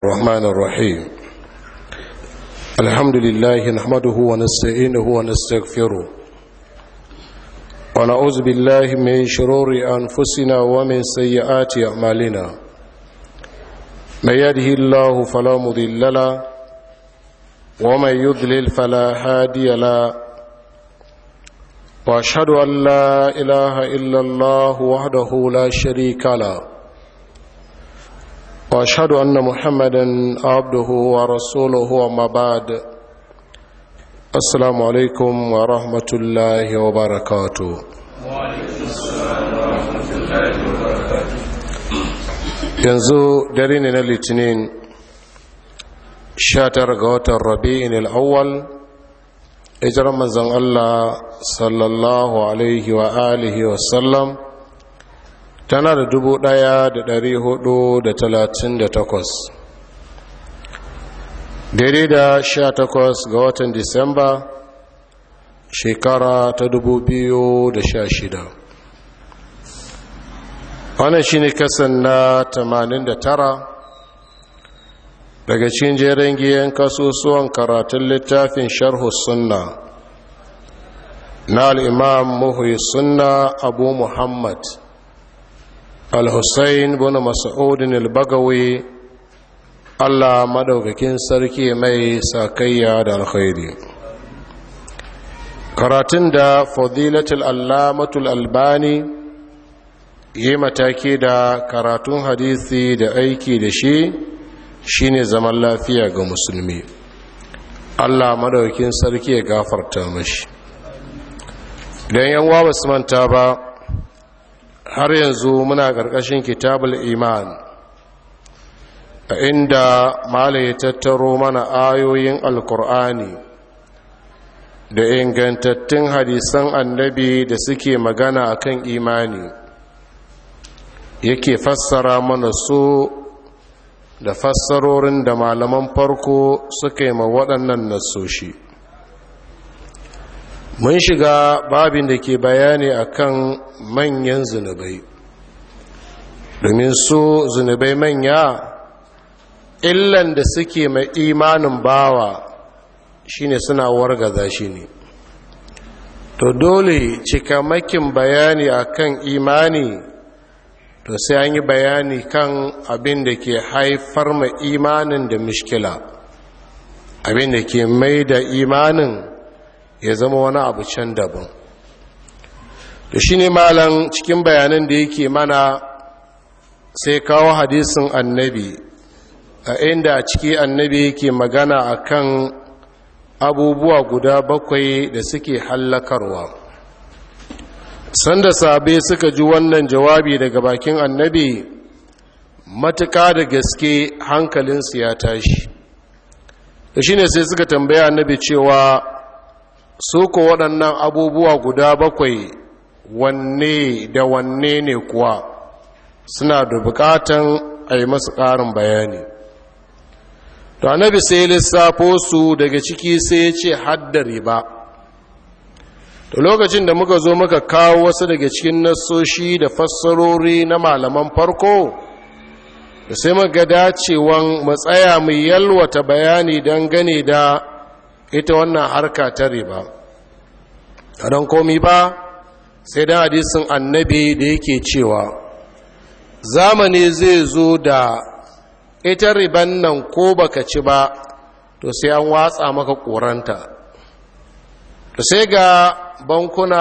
الرحمن الرحيم الحمد لله نحمده ونستعينه ونستغفره ونعوذ بالله من شرور أنفسنا ومن سيئات أعمالنا من يده الله فلا مضل له ومن يضلل فلا هادي له واشهد ان لا اله الا الله وحده لا شريك له واشهد ان محمدا عبده ورسوله وما بعد السلام عليكم ورحمه الله وبركاته yanzu dare ne na litinin 19 ga watan rabi'in al'awwal hijirar manzan Allah sallallahu alaihi wa alihi wa sallam tana da dubu ɗaya da dari hudu da talatin da takwas daidai da sha takwas ga watan disamba shekara ta dubu biyu da sha shida wannan shi ne kasan na tamanin da tara daga cikin jerin giyan kasusuwan karatun littafin sharhu sunna na al'imam muhuyi sunna abu muhammad al-hussein bin mas'udin al-bagawi allah madaukakin sarki mai sakayya da alkhairi karatun da fadilatul allamatul albani yi mataki da karatun hadisi da aiki da shi shine zaman lafiya ga musulmi allah madaukin sarki ya gafarta mashi idan yan wa basu manta ba har yanzu muna ƙarƙashin kitabul iman a inda mala ya tattaro mana ayoyin alkur'ani da ingantattun hadisan annabi da suke magana akan imani yake fassara mana su da fassarorin da malaman farko suka yi ma waɗannan nasoshi mun shiga babin da ke bayani akan manyan zunubai domin su zunubai manya illan da suke mai imanin bawa shine suna wargaza shi ne to dole cikamakin bayani akan imani to sai an yi bayani kan abin da ke haifar ma imanin da mishkila abin da ke mai da imanin ya zama wani abu can daban da shi ne malan cikin bayanan da yake mana sai kawo hadisin annabi a inda a ciki annabi yake magana akan abubuwa guda bakwai da suke hallakarwa sanda sabe suka ji wannan jawabi daga bakin annabi matuka da gaske hankalinsu ya tashi da shi ne sai suka tambaya annabi cewa su ko waɗannan abubuwa guda bakwai wanne da wanne ne kuwa suna da bukatan a yi masu ƙarin bayani to annabi sai lissafo su daga ciki sai ya ce haddare ba da lokacin da muka zo muka kawo wasu daga cikin nassoshi da fassarori na malaman farko da sai muka dacewan matsaya mai yalwata bayani don gane da ita wannan harka ta riba a don komi ba sai dan hadisin annabi da yake cewa zamani zai zo da ita riban nan ko baka ci ba to sai an watsa maka koranta to sai ga bankuna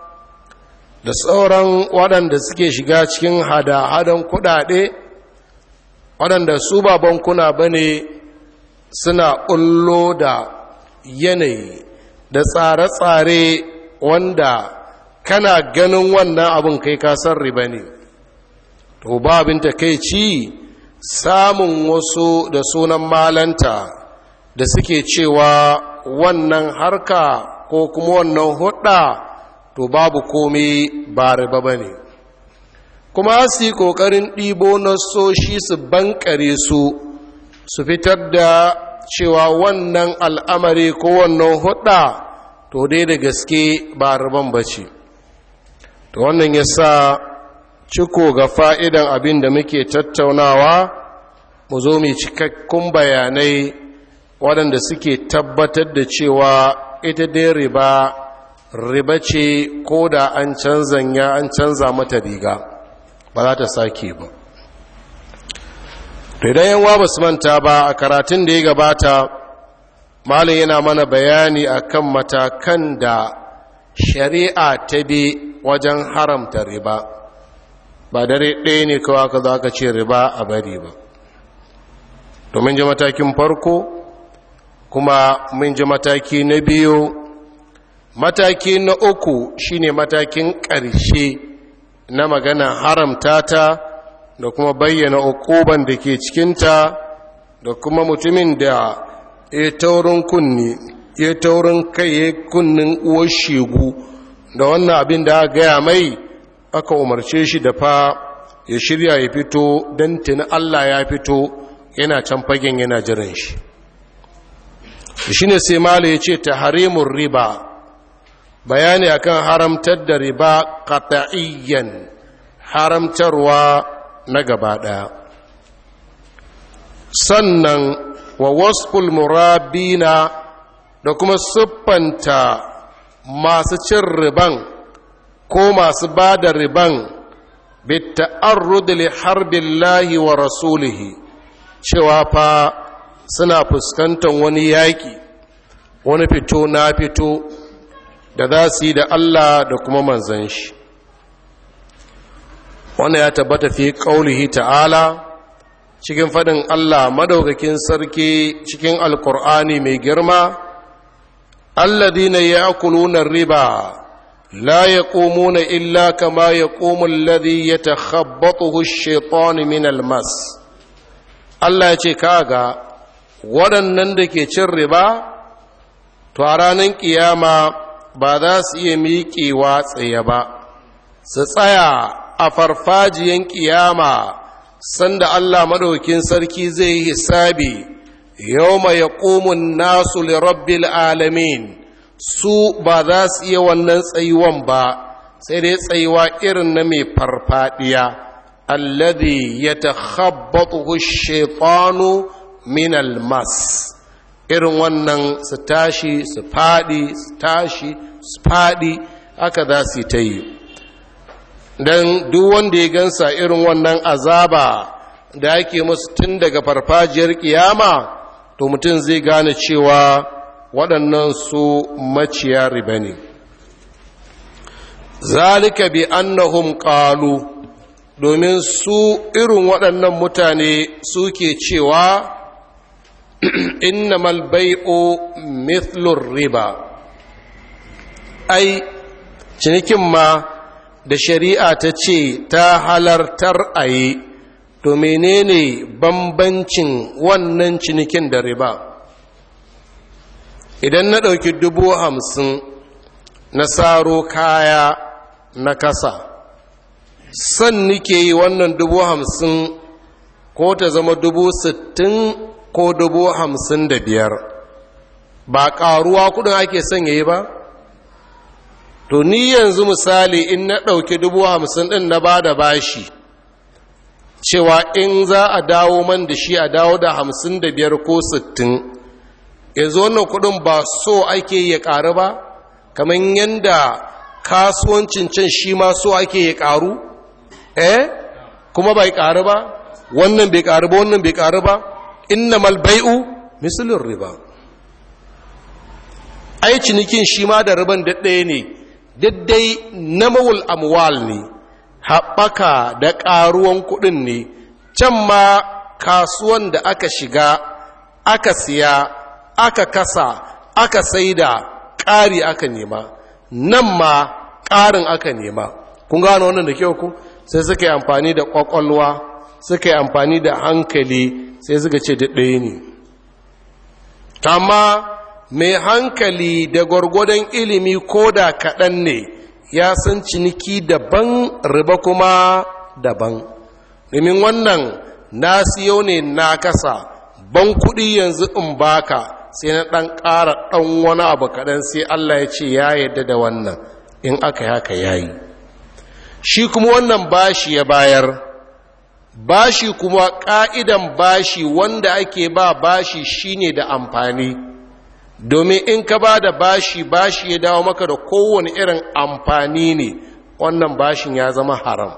da sauran waɗanda suke shiga cikin hada-hadan kuɗaɗe waɗanda su ba bankuna ba ne suna ƙullo da yanayi da tsare-tsare wanda kana ganin wannan abin kai kasar riba ne to ba abin ta kai ci samun wasu da sunan malanta da suke cewa wannan harka ko kuma wannan hudda to babu komai ba riba ba ne kuma su yi ƙoƙarin ɗibo na soshi su bankare su su fitar da cewa wannan al'amari ko wannan hudda to dai da gaske ba riban ba ce to wannan ya sa ciko ga fa'idan abin da muke tattaunawa mu zo mai cikakkun bayanai waɗanda suke tabbatar da cewa ita dai riba riba ce ko da an canzan ya an canza mata riga ba za ta sake ba idan yanwa ba su manta ba a karatun da ya gabata malin yana mana bayani akan matakan da shari'a ta bi wajen haramta riba ba dare ɗaya ne kawai ka za ka ce riba a bari ba domin ji matakin farko kuma mun ji mataki na biyu mataki na uku shine matakin ƙarshe na magana haramta ta da kuma bayyana ukuban da ke cikinta da kuma mutumin da ya taurin kunni ya taurin kai ya kunnin uwar shegu da wannan abin da aka gaya mai aka umarce shi da fa ya shirya ya fito don tuni Allah ya fito yana can fagen yana jiran shi shi ne sai mala ya ce ta harimun riba bayani akan haramtar da riba kata'iyyan haramtarwa na gaba ɗaya sannan wa wasful murabina da kuma siffanta masu cin riban ko masu ba da riban bitta'arrud li harbillahi wa rasulihi cewa fa suna fuskantar wani yaƙi wani fito na fito da za su yi da Allah da kuma manzan shi wannan ya tabbata fi ƙaulihi ta'ala cikin faɗin Allah madaukakin sarki cikin alkur'ani mai girma alladina ya'kuluna riba la yaqumuna illa kama yaqumu alladhi yatakhabbathu ash-shaytanu min al-mas Allah ya ce kaga waɗannan da ke cin riba to a ranar kiyama ba za su iya miƙewa tsaye ba su tsaya a farfajiyan kiyama sanda Allah maɗaukin sarki zai yi hisabi yau mai ya nasu lirabbil alamin su ba za su iya wannan tsayuwan ba sai dai tsayuwa irin na mai farfadiya alladhi ya takhabbatu shaitanu min almas irin wannan su tashi su fadi su tashi su fadi haka za su yi ta yi don duk wanda ya gansa irin wannan azaba da ake musu tun daga farfajiyar kiyama to mutum zai gane cewa waɗannan su maciya riba ne zalika bi annahum qalu domin su irin waɗannan mutane suke cewa innamal bai'u mithlur riba ai cinikin ma da shari'a ta ce ta halartar a yi to menene bambancin wannan cinikin da riba idan na ɗauki dubu hamsin na saro kaya na kasa san nike yi wannan dubu hamsin ko ta zama dubu sittin ko dubu hamsin da biyar ba ƙaruwa kudin ake son yayi ba to ni yanzu misali in na ɗauki dubu hamsin ɗin na ba da bashi cewa in za a dawo man da shi a dawo da hamsin da biyar ko sittin yanzu wannan kudin ba so ake ya ƙaru ba kamar yadda kasuwancin can shi ma so ake ya ƙaru eh kuma bai ƙaru ba wannan bai ƙaru ba wannan bai ƙaru ba innamal bai'u misalin riba ai cinikin shi ma da riban ɗaya ne daddai na mawul amwal ne haɓaka da ƙaruwan kuɗin ne can ma kasuwan da aka shiga aka siya aka kasa aka saida ƙari aka nema nan ma ƙarin aka nema kun gano wannan da kyau ku sai suka yi amfani da ƙwaƙwalwa suka yi amfani da hankali sai suka ce da ɗaya ne amma mai hankali da gwargwadon ilimi ko da kaɗan ne ya san ciniki daban riba kuma daban domin wannan na siyo ne na kasa ban kuɗi yanzu in baka sai na ɗan ƙara ɗan wani abu kaɗan sai Allah ya ce ya yadda da wannan in aka haka ya yi shi kuma wannan bashi ya bayar bashi kuma ƙa'idan bashi wanda ake ba bashi shine da amfani domin in ka ba da bashi bashi ya dawo maka da kowane irin amfani ne wannan bashin ya zama haram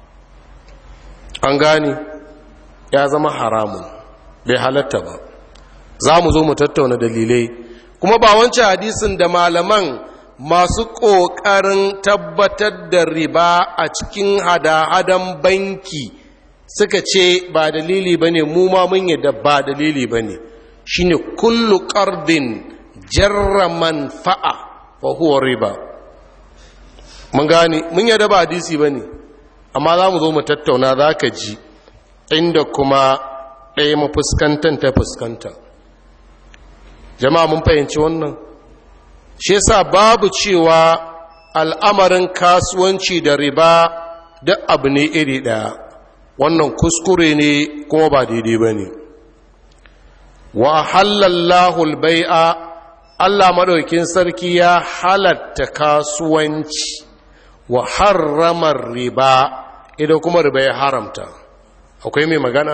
an gane ya zama haramun bai halatta ba za mu zo mu tattauna dalilai kuma ba wancan hadisin da malaman masu ƙoƙarin tabbatar da riba a cikin hada-hadan banki suka ce ba dalili ba ne mu ma mun yadda ba dalili ba ne shi ne kullu ƙardin jarra manfa'a wa huwa riba mun gane mun yadda ba hadisi ba ne amma za mu zo mu tattauna za ka ji inda kuma ɗaya mafuskantar ta fuskanta jama'a mun fahimci wannan shi yasa babu cewa al'amarin kasuwanci da riba duk abu ne iri ɗaya wannan kuskure ne kuma ba daidai ba ne wa halallahu bai'a Allah maɗaukin sarki ya halatta kasuwanci wa harramar riba idan kuma riba ya haramta akwai mai magana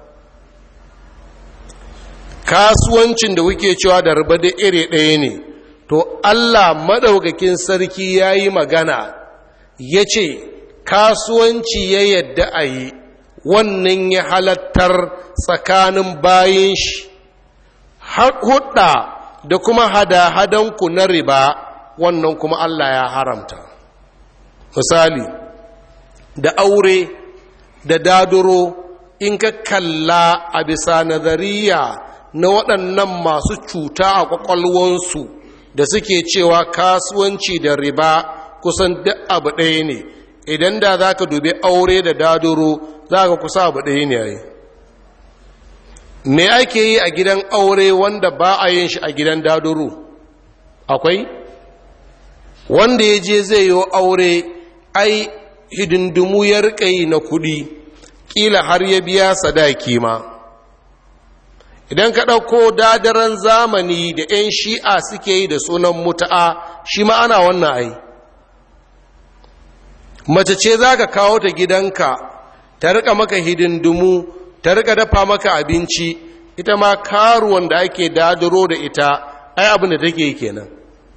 kasuwancin da kuke cewa da riba da iri ɗaya ne to Allah maɗaukakin sarki ya yi magana ya ce kasuwanci ya yadda a yi wannan ya halattar tsakanin bayan shi hudda da kuma hada-hadanku na riba wannan kuma Allah ya haramta misali da aure da daduro in ka kalla a bisa nazariya na waɗannan masu cuta a ƙwaƙwalwansu da suke cewa kasuwanci da riba kusan duk abu ɗaya ne idan da za ka dubi aure da daduro za ka kusa abu ɗaya ne yayi me ake yi a gidan aure wanda ba a yin shi a gidan daduro akwai wanda ya je zai yi aure ai hidindimu ya riƙa na kuɗi ƙila har ya biya sadaki ma idan ka ɗauko dadaran zamani da 'yan shi'a suke yi da sunan mutu'a shi ma ana wannan ai mace ce za ka kawo ta gidanka ta rika maka hidindimu ta rika dafa maka abinci ita ma karuwan da ake dadaro da ita ai abin da take kenan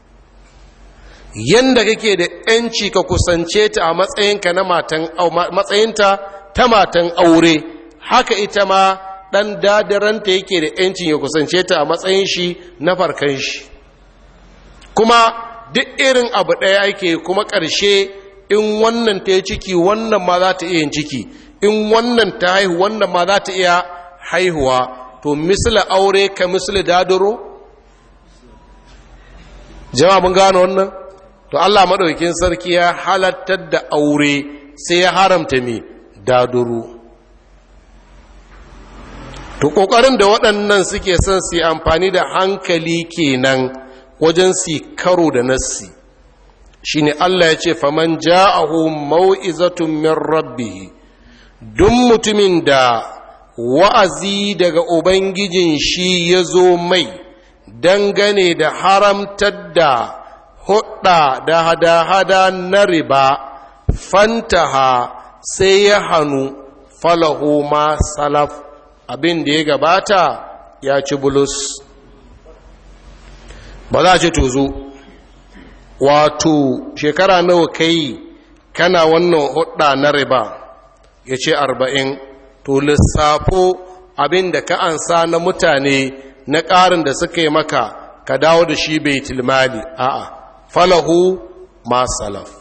yanda kake da 'yanci ka kusance ta a matsayinka na matan matsayinta ta matan aure haka ita ma ɗan dadaranta yake da ‘yancin ya kusance ta a matsayin shi na farkan shi kuma duk irin abu ɗaya ake kuma ƙarshe in wannan ta yi ciki wannan ma za ta iya yin ciki in wannan ta haihu wannan ma za ta iya haihuwa to misali aure ka misali dadaro jama'a mun gano wannan to allah maɗaukin sarki ya halattar da aure sai ya haramta mai dadaro to ƙoƙarin da waɗannan suke son su yi amfani da hankali kenan wajen su karo da nassi shine Allah ya ce faman ja'ahu mau'izatun min rabbih duk mutumin da wa'azi daga ubangijin shi ya zo mai dangane da haramtar da hudda da hada-hada na riba fantaha sai ya hannu falahu ma salaf abin da ya gabata ya ci bulus ba za a ce tozo wato shekara nawa kai kana wannan hudda na riba ya ce arba'in to lissafo abin da ka ansa na mutane na ƙarin da suka yi maka ka dawo da shi bai tilmali a'a falahu ma salaf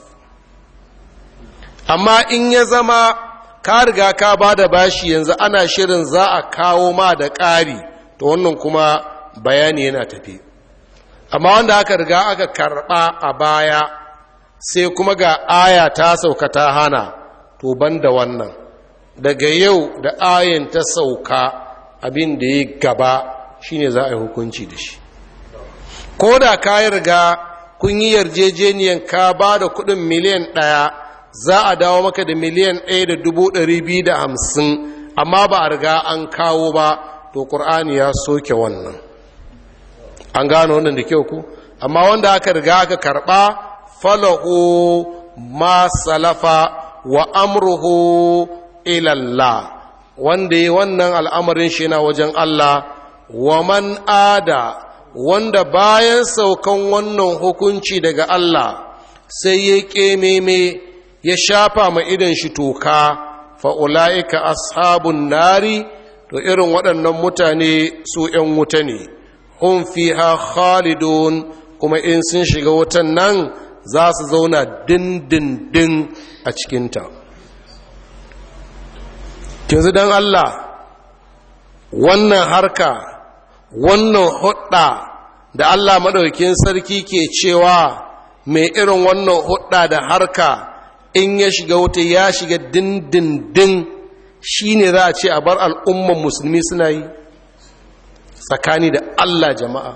amma in ya zama ka riga ka ba da bashi yanzu ana shirin za a kawo ma da ƙari to wannan kuma bayani yana tafi amma wanda aka riga aka karɓa a baya sai kuma ga aya ta sauka ta hana to ban da wannan daga yau da ayin ta sauka abin da ya gaba shine za a yi hukunci da shi ko da ka yi riga kun yi yarjejeniyan ka ba da kudin miliyan ɗaya za a dawo maka da miliyan ɗaya da dubu ɗari biyu da hamsin amma ba a riga an kawo ba to ƙur'ani ya soke wannan an gano wannan da kyau ku amma wanda aka riga aka karɓa falahu ma salafa wa amruhu ilallah wanda yi wannan al'amarin shi na wajen Allah wa man ada wanda bayan saukan wannan hukunci daga Allah sai ya ƙememe ya shafa ma idan shi toka fa'ula'ika ashabun nari to irin waɗannan mutane su ‘yan wuta ne hun fiha khalidun kuma in sun shiga wutan nan za su zauna dindindin a cikinta yanzu don Allah wannan harka wannan hudda da Allah maɗaukin sarki ke cewa mai irin wannan hudda da harka in ya shiga wuta ya shiga dindindin shi ne za a ce a bar al'umman musulmi suna yi tsakani da Allah jama'a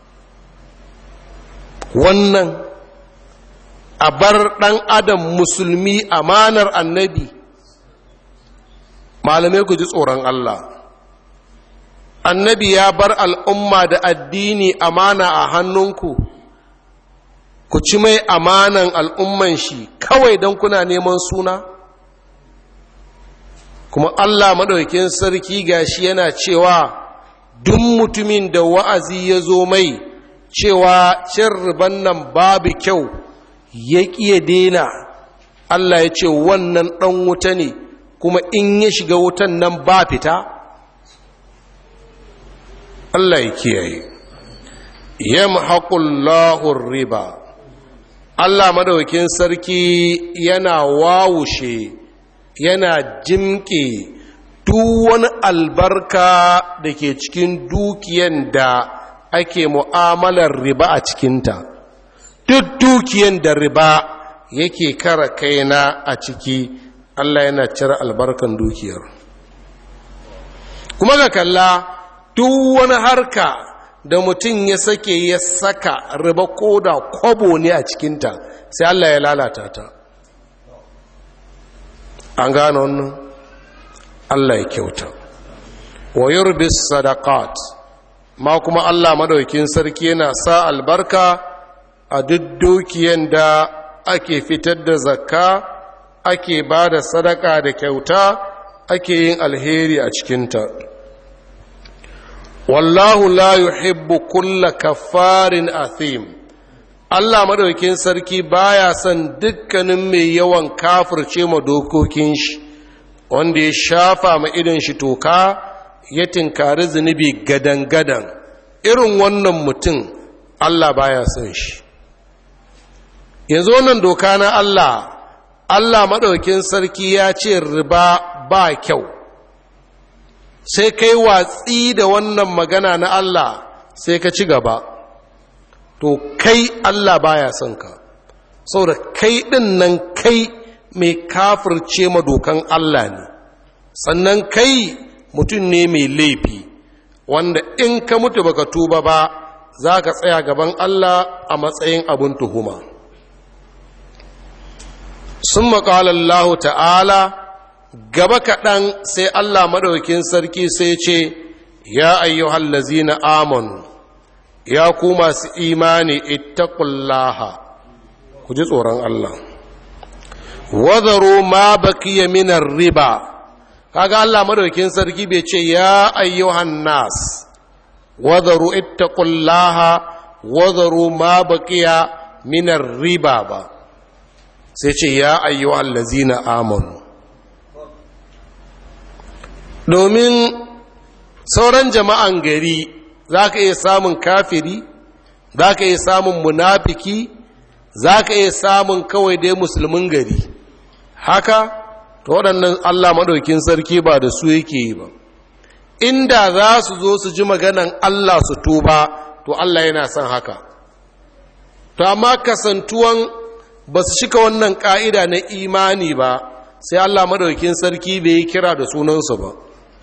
wannan a bar ɗan adam musulmi amanar annabi malamai ku ji tsoron Allah annabi ya bar al'umma da addini amana a hannunku ku ci mai amanan al'umman shi kawai don kuna neman suna kuma Allah maɗaukin sarki gashi yana cewa duk mutumin da wa'azi ya zo mai cewa cin riban nan babu kyau ya ƙiye dena Allah ya ce wannan ɗan wuta ne kuma in ya shiga wutan nan ba fita Allah ya kiyaye yamhaqullahu riba Allah madaukin sarki yana wawushe yana jimke duk wani albarka da ke cikin dukiyan da ake mu'amalar riba a cikinta duk dukiyan da riba yake kara kaina a ciki Allah yana cire albarkan dukiyar kuma ga kalla duk wani harka da mutum ya sake ya saka riba ko da kwabo ne a cikinta sai Allah ya lalata ta an gane wannan Allah ya kyauta wa yurbis sadaqat ma kuma Allah madaukin sarki yana sa albarka a duk dukiyan da ake fitar da zakka ake ba da sadaka da kyauta ake yin alheri a cikinta wallahu la yuhibbu kulla kaffarin athim Allah madaukin sarki baya son dukkanin mai yawan kafirce ma dokokin shi wanda ya shafa ma idan shi toka ya tinkari zunubi gadan-gadan irin wannan mutum Allah baya son shi yanzu wannan doka na Allah Allah maɗaukin sarki ya ce riba ba kyau sai kai watsi da wannan magana na Allah sai ka ci gaba to kai Allah baya son ka saboda kai ɗin nan kai mai kafirce madokan Allah ne sannan kai mutum ne mai laifi wanda in ka mutu baka tuba ba za ka tsaya gaban Allah a matsayin abin tuhuma sun maƙalallahu ta'ala gaba kaɗan sai Allah maɗaukin sarki sai ce ya ayyuhal lazina amanu ya ku masu imani ittaqullaha ku ji tsoron Allah wadaru ma bakiya minar riba kaga Allah maɗaukin sarki bai ce ya ayyuhan nas wadaru ittaqullaha wadaru ma bakiya minar riba ba sai ce ya ayyuhan lazina amanu domin sauran jama'an gari za ka iya samun kafiri za ka iya samun munafiki za ka iya samun kawai dai musulmin gari haka to waɗannan allah maɗaukin sarki ba da su yake yi ba inda za su zo su ji maganan allah su tuba to allah yana son haka to amma kasantuwan ba su cika wannan ƙa'ida na imani ba sai allah maɗaukin sarki bai yi kira da sunansu ba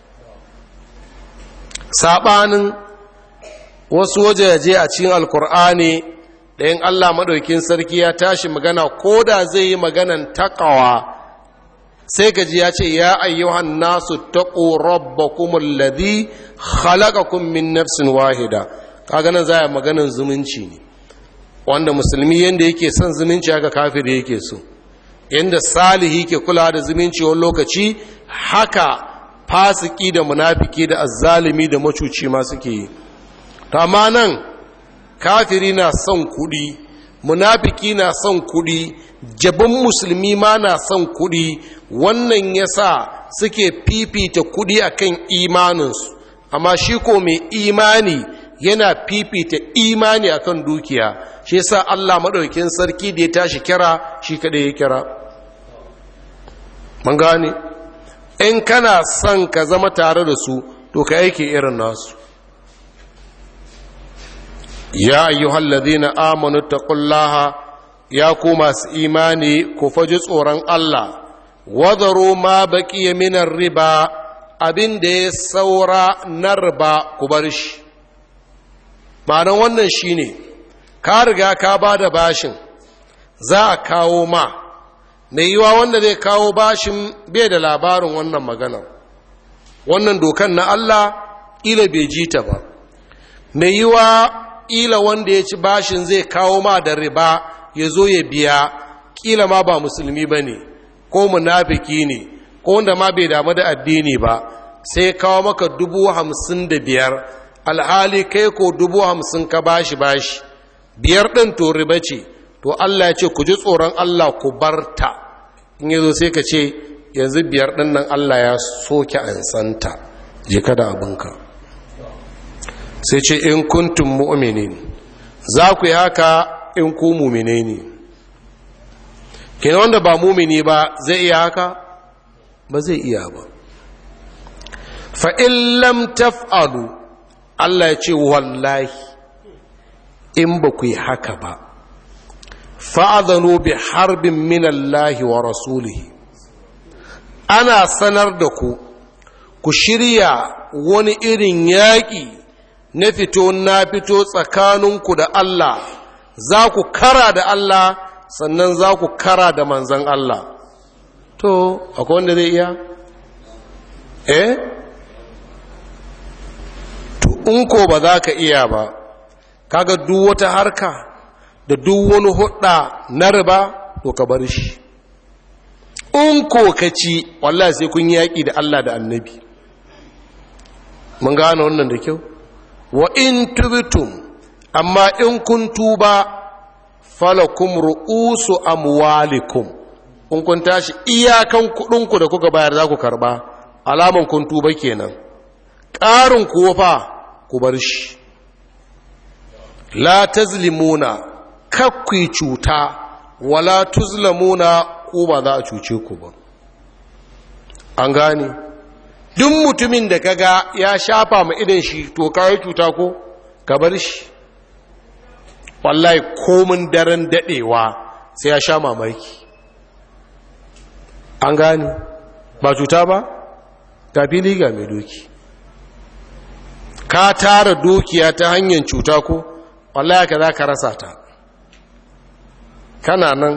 saɓanin wasu wajaje a cikin alkur'ani da yin allah maɗaukin sarki ya tashi magana ko da zai yi maganan takawa sai gaji ya ce ya ayyuhan nasu taƙo rabbakumul ladhi khalaqakum min nafsin wahida kaga nan za a maganan zumunci ne wanda musulmi yanda yake son zumunci haka kafiri yake so yanda salihi ke kula da zumunci wani lokaci haka fasiki da munafiki da azzalimi da macuci ma suke yi amma nan kafiri na son kuɗi munafiki na son kuɗi jabin musulmi ma na son kuɗi wannan yasa suke fifita kuɗi akan imaninsu amma shi ko mai imani yana fifita imani akan dukiya shi yasa Allah madaukakin sarki da ya tashi kira shi kada ya kira mun gane in kana son ka zama tare da su to ka aiki irin nasu ya ayyuhal ladhina amanu taqullaha ya ku masu imani ku faji tsoron Allah wadaro ma baqiya minar riba abin da ya saura na riba ku bar shi ma'anar wannan shine ka riga ka ba da bashin za a kawo ma mai yiwa wanda zai kawo bashin bai da labarin wannan maganar wannan dokan na Allah ila bai ji ta ba mai yiwa ila wanda ya ci bashin zai kawo ma da riba ya zo ya biya kila ma ba musulmi ba ne ko munafiki ne ko wanda ma bai damu da addini ba sai kawo maka dubu hamsin da biyar alhali kai ko dubu hamsin ka bashi bashi biyar ɗin to riba ce to Allah ya ce ku ji tsoron Allah ku bar ta in yazo sai ka ce yanzu biyar ɗin nan Allah ya soke ansanta je kada abinka sai ce in kuntum mu'minin za ku yi haka in ku mumine ne kenan wanda ba mumini ba zai iya haka ba zai iya ba fa in lam taf'alu Allah ya ce wallahi in ba ku yi haka ba fa'adhanu bi harbin minallahi wa rasulihi ana sanar da ku ku shirya wani irin yaƙi na fito na fito tsakaninku da Allah za ku kara da Allah sannan za ku kara da manzan Allah to akwai wanda zai iya eh to in ko ba za ka iya ba kaga duk wata harka da duk wani hudda na riba to ka bar shi in ko ka ci wallahi sai kun yaƙi da Allah da annabi mun gane wannan da kyau wa in tubtum amma in kun tuba falakum ru'usu amwalikum in kun tashi iyakan kudinku da kuka bayar za ku karba alaman kun tuba kenan ƙarin kuwa fa ku bar shi la tazlimuna kakkui cuta wala tuzlamuna ku ba za a cuce ku ba an gane duk mutumin da kaga ya shafa ma idan shi to kawai cuta ko ka bar shi wallahi komin daren dadewa sai ya sha mamaki an gane ba cuta ba ga fili ga mai doki ka tara dukiya ta hanyar cuta ko wallahi ka za ka rasa ta kana nan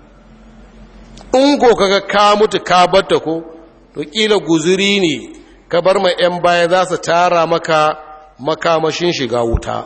in ko kaga ka mutu ka batta ko to kila guzuri ne ka bar ma 'yan baya za su tara maka makamashin shiga wuta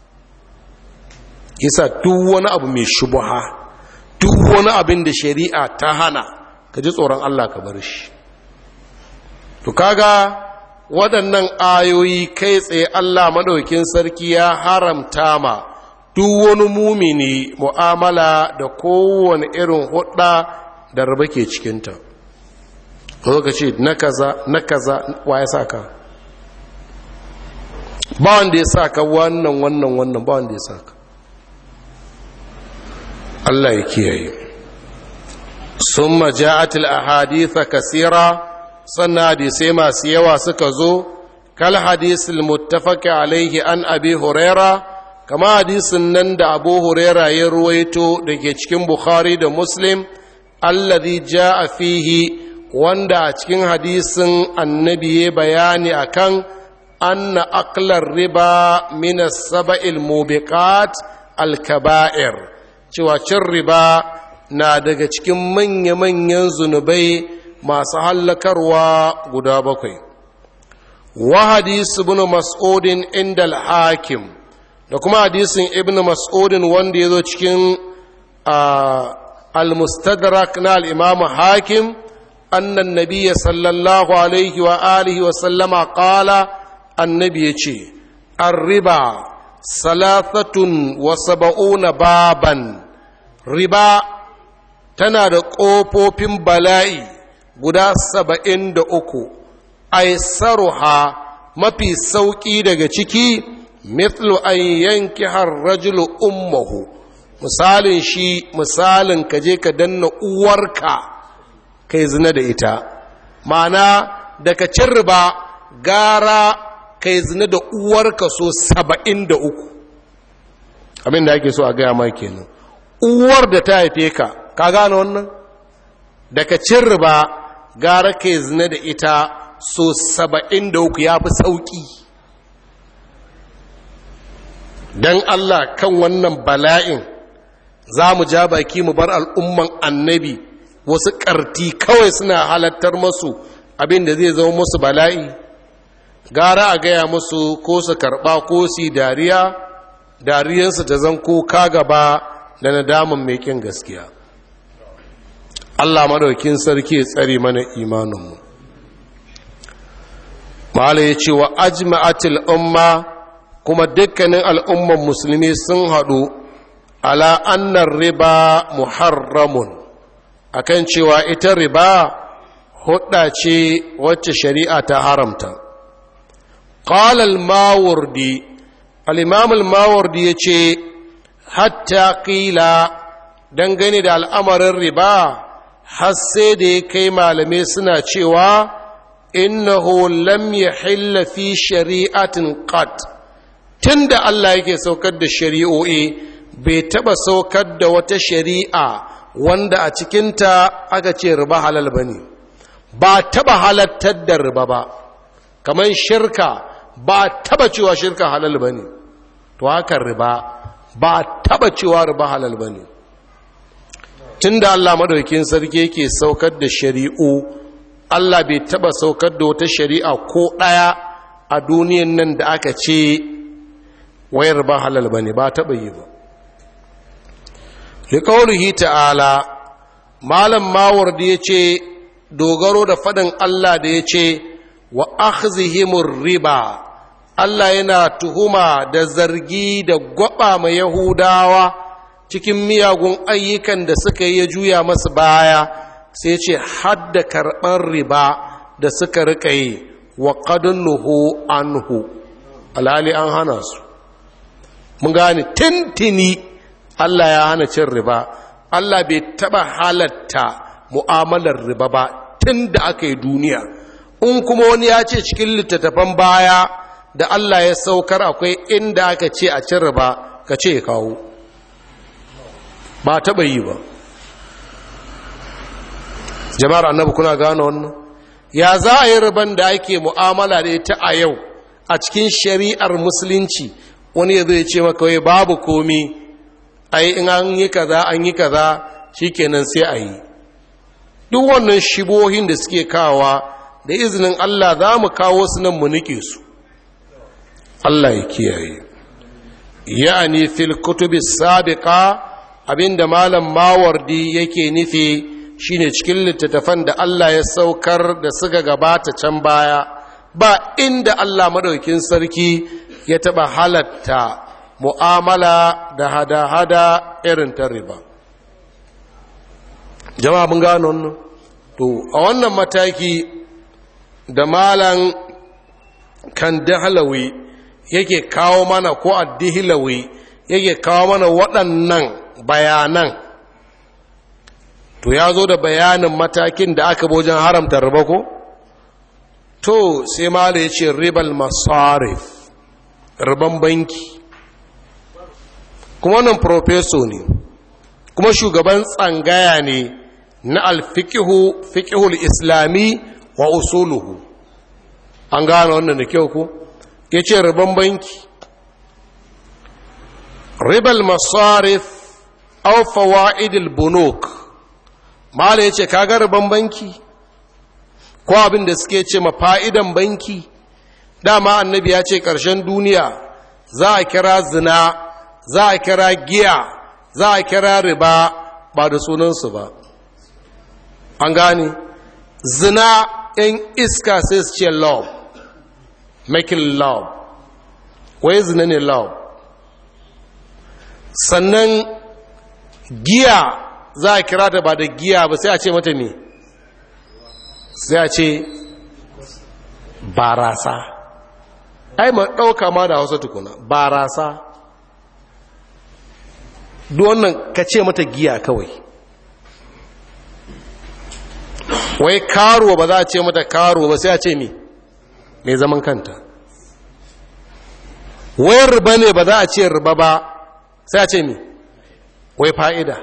isa duk wani abu mai shubuha duk wani abin da shari'a ta hana ka ji tsoron Allah ka bar shi to kaga waɗannan ayoyi kai tsaye Allah maɗaukin sarki ya haramta ma duk wani mumini mu'amala da kowane irin hudda da raba ke cikinta ko ka ce na kaza na kaza wa ya saka ba wanda ya saka wannan wannan wannan ba wanda ya saka Allah ya kiyaye summa ja'at al-ahadith kasira sannan hadisai masu yawa suka zo kal hadisul muttafaq alaihi an abi huraira kama hadisin nan da abu huraira ya ruwaito da ke cikin bukhari da muslim alladhi ja'a fihi wanda a cikin hadisin annabi ya bayani akan anna aqlar riba min as-sab'il mubiqat al-kaba'ir cewa cin riba na daga cikin manya-manyan zunubai masu hallakarwa guda bakwai wa hadis ibn mas'udin inda al-hakim da kuma hadisin ibn mas'udin wanda ya zo cikin al-mustadrak na al-imam hakim annan nabiyya sallallahu alaihi wa alihi wa sallama qala annabi yace ar-riba salathatun wa sab'una baban riba tana da ƙofofin bala'i guda saba'in da uku aisaruha mafi sauƙi daga ciki mithlu an yanki rajulu ummahu misalin shi misalin ka je ka danna uwarka kai zina da ita ma'ana daga cin riba gara kai zina da uwarka so saba'in da uku abin da ake so a gaya mai kenan uwar da ta haife ka ka gane wannan daga cin riba gara kai zina da ita so saba'in da uku ya fi sauƙi don Allah kan wannan bala'in za mu ja baki mu bar al'umman annabi wasu ƙarti kawai suna halattar masu abin da zai zama musu bala'i gara a gaya musu ko su karɓa ko su dariya dariyarsu ta zan ko ka gaba da nadamun mai kin gaskiya Allah madaukin sarki ya tsare mana imaninmu Mala ya ce wa ajma'atil umma kuma dukkanin al'umman musulmi sun haɗu ala annar riba muharramun akan cewa ita riba hudda ce wacce shari'a ta haramta qala al-mawardi al-imam al-mawardi yace hatta qila dangane da al'amarin riba har sai da ya kai malamai suna cewa innahu lam yahilla fi shari'atin qat tunda Allah yake saukar da shari'o'i bai taba saukar da wata shari'a wanda a cikinta aka ce riba halal bane ba taba halattar da riba ba kamar shirka ba taba cewa shirka halal bane to haka riba ba taba cewa riba halal bane tunda Allah madaukakin sarki yake saukar da shari'u Allah bai taba saukar da wata shari'a ko ɗaya a duniyan nan da aka ce wayar ba halal ba ne ba taba yi ba liƙaurihi ta'ala malam mawardi ya ce dogaro da faɗin Allah da ya ce wa akhzihimur riba Allah yana tuhuma da zargi da gwaba mai Yahudawa cikin miyagun ayyukan da suka yi ya juya masu baya sai ce hadda karɓar riba da suka rika yi wa nuhu anhu alhali an hana su mun gane tintini Allah ya hana cin riba Allah bai taɓa halatta mu'amalar riba ba tun da aka yi duniya in kuma wani ya ce cikin littattafan baya da Allah ya saukar akwai inda aka ce a cin riba ka ce ya kawo ba taɓa yi ba jama'ar annabi kuna gano wannan ya za a yi riban da ake mu'amala da ita a yau a cikin shari'ar musulunci wani ya zai ce maka wai babu komi ai in an yi kaza an yi kaza shikenan sai a yi duk wannan shibohin da suke kawa da izinin Allah za mu kawo su nan mu nike su Allah ya kiyaye ya'ani fil kutubi sabiqa abinda malam mawardi yake nufi shine cikin littattafan da Allah ya saukar da suka gabata can baya ba inda Allah madaukin sarki ya taba halatta mu'amala da hada-hada irin ta riba jama'a mun gano wannan to a wannan mataki da malan kan dahalawi yake kawo mana ko addihilawi yake kawo mana waɗannan bayanan to ya zo da bayanin matakin da aka wajen haramta riba ko to sai mala ya ce ribal masarif riban banki kuma wannan profeso ne kuma shugaban tsangaya ne na alfikihu fikihul islami wa usuluhu an gane wannan da kyau ku ya ce riban banki ribal masarif au fawaidil bunuk mala ya ce kaga riban banki ko abin da suke ce ma fa'idan banki dama annabi ya ce ƙarshen duniya za a kira zina za a kira giya za a kira riba ba da sunansu ba an gane zina ‘yan iska sai su ce love making love wai zina ne love sannan giya za a kira ta ba da giya ba sai a ce mata me sai a ce barasa ai ma ɗauka ma da hausa tukuna barasa duk wannan ka ce mata giya kawai wai karuwa ba za a ce mata karuwa ba sai a ce mi mai zaman kanta wai riba ne ba za a ce riba ba sai a ce mi wai fa'ida